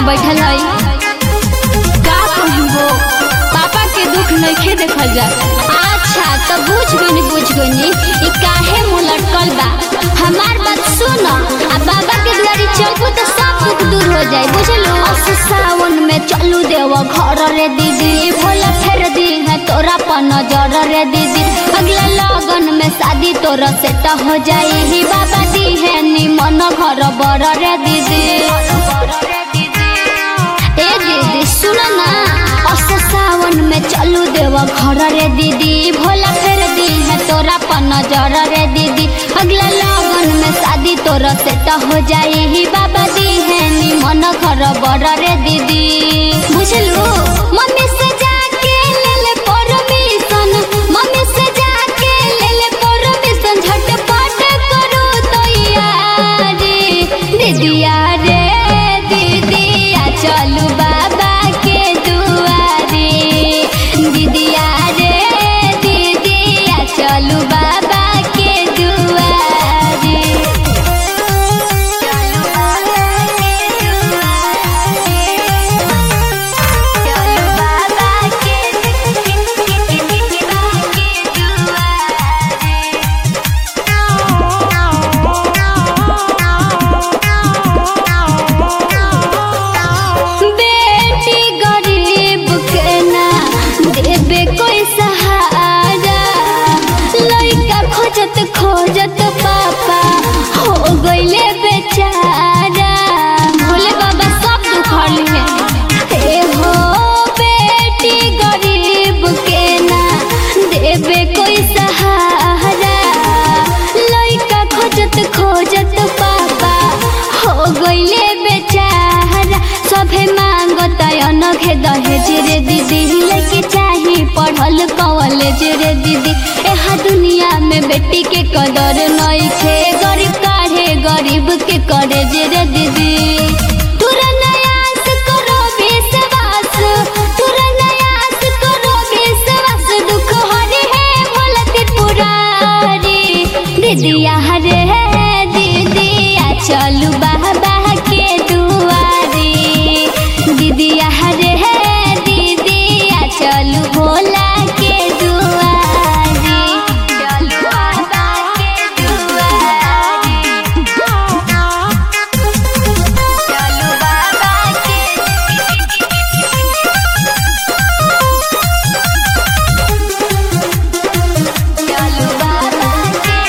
बैठल है का कहबो पापा के दुख नइखे देखल जा अच्छा तो बुझ गनी बुझ गनी ई काहे मुंह लटकल बा हमार बात सुन आ बाबा के दुआरी चलबू तो सब दुख दूर हो जाए बुझलो असु सावन में चलू देव घर रे दीदी भोला फेर दी है तोरा पर नजर रे दीदी अगला लगन में शादी तोरा सेट हो जाई ही बाबा दी है निमन घर बड़ रे दीदी ए दीदी सुन ना असु सावन में चलू देव घर रे दीदी भोला फेर दी है तोरा पर नजर रे दीदी अगला लगन में शादी तोरा सेट हो जाई ही बाबा दी है निमन घर बड़ रे दीदी बुझलू मम्मी से जाके ले ले परमिशन मम्मी से जाके ले ले परमिशन झटपट करू तैयारी दीदिया रे दीदिया चलू बाबा के दुआरे दीदिया रे दीदिया चलू बाबा के दुआरे चलू बाबा के दुआरे चलू बाबा के बेटी गरीब के ना देबे कोई सहारा लइका खोजत खोजत पापा हो गइले बेचारा भोले बाबा सब दुखल है ए हो बेटी गरीब के ना देबे कोई सहारा लइका खोजत खोजत पापा हो गइले बेचारा सभे मांगत अनघे दहेज रे दीदी लेके चाही पढ़ल कॉलेज रे दीदी एहा दुनिया में बेटी के कदर नइखे गरीब काढ़े गरीब के करेज रे दीदी तोरा नयास करो विश्वास तोरा नयास करो विश्वास दुख हरे है भोला त्रिपुरारी दीदिया हरे है दीदिया चलू बाबा के दुआरे दीदिया हरे है दीदिया चलू भोला के दुआरे चलू बाबा के दुआरे चलू बाबा के चलू बाबा के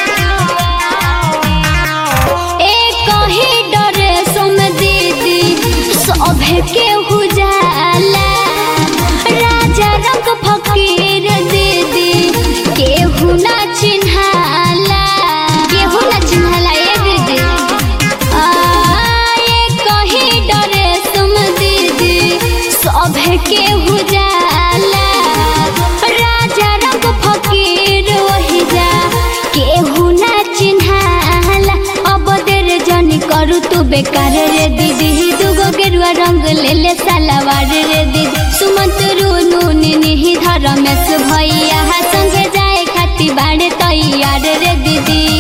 दुआरे एक ही डरे सुम दीदी सभे के हुजाला राजा रंग फकीर दीदी केहू ना चिन्हाला केहू ना चिन्हाला ए दीदी आ, एक ही डरे सुम दीदी सभे के हुजाला राजा रंग फकीर वही जा केहू ना चिन्हाला अब देर जनी करू तू बेकार रे दीदी दुगो गेरुआ रंग ले ले सलवार रे दीदी सुमंत रुनु निही धरमेश भैया संगे जाए खाती बाड़े तैयार रे दीदी